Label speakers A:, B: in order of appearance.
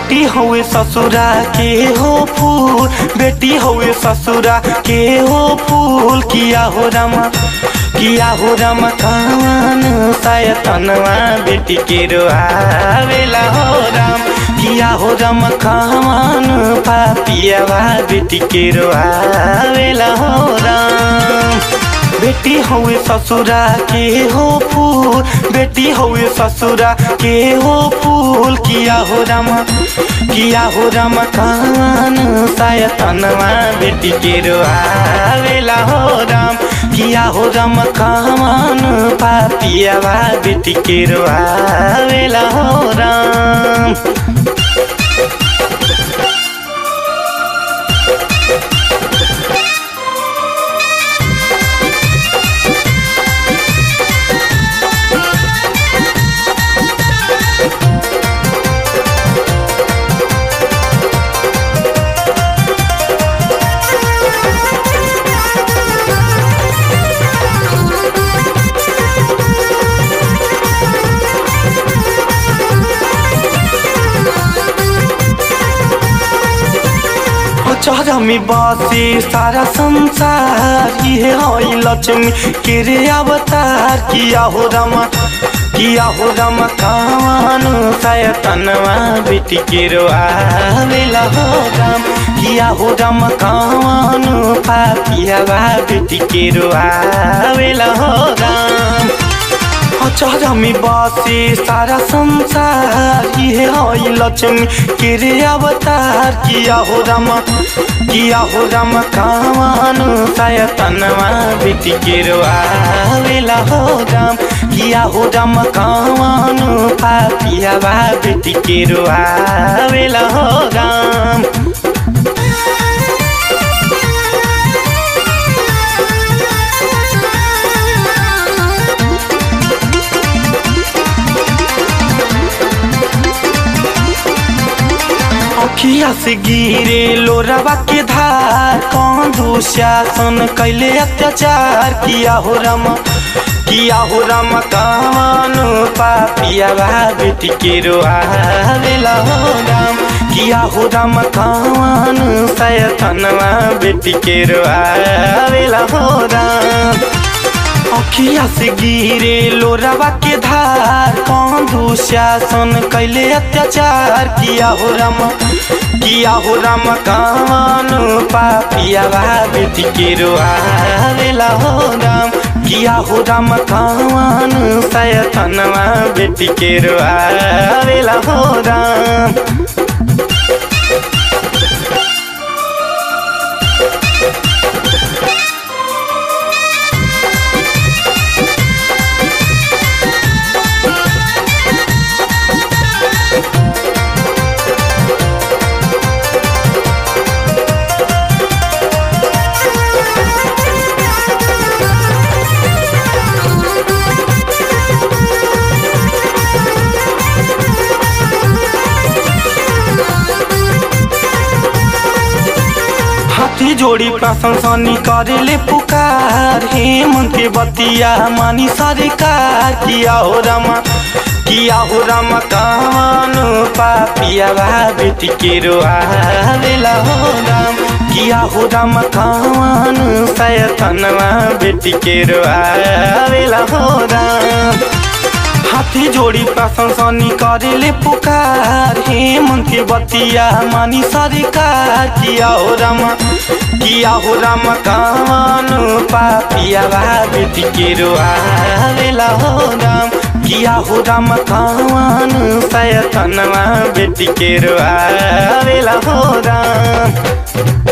A: बेटी हुए ससुरा के हो फूल बेटी हुए ससुरा के हो फूल किया हो रमा किया हो रमा कान सायतनवा बेटी के रोआवेला हो राम किया हो रमा कान पापियावा बेटी के रोआवेला हो राम बेटी हुए ससुरा के हो फूल बेटी हुए ससुरा के हो फूल किया हो रमा किया हो रमा कान सायतनवा बेटी के रोआवेला हो राम किया हो रमा कान पापियावा बेटी के रोआवेला हो राम चरमी बसे सारा संसार ये है लक्ष्मी के रे अवतार किया हो रमा किया हो रमा कान सायतनवा बेटी के रोआवेला हो राम किया हो रमा कान पापियावा बेटी के रोआवेला हो राम चरमी बसे सारा संसार ये है लक्ष्मी के रे अवतार किया हो रमा किया हो रमा कान सायतनवा बेटी के रोआवेला हो राम किया हो रमा कान पापियावा बेटी के रोआवेला हो राम अखिया से गिरे लोरवा के धार कौन दुशासन कैले अत्याचार किया हो रमा किया हो रमा कान पापियावा बेटी के रोआवेला हो राम किया हो राम कान सयतनवा बेटी के रोआवेला हो राम अखिया से गिरे लोरवा के धार कौन दुशासन कैले अत्याचार किया हो राम किया हो राम कान पापियावा बेटी के रोआवेला हो राम किया हो राम कान सयतनवा बेटी के रोआवेला हो राम हाथी जोड़ी प्रशंसनी करेले पुकार हे मन के बतिया मानी सरकार किया हो रमा किया हो रमा कान पापियावा बेटी के रोआवेला हो राम किया हो राम कान सयतनवा बेटी के रोआवेला हो राम हाथी जोड़ी प्रशंसनी करेले पुकार हे मन के बतिया मानी सरकार किया हो रमा किया हो राम कान पापियावा बेटी के रोआवेला हो राम किया हो राम कान सयतनवा बेटी के रोआवेला हो राम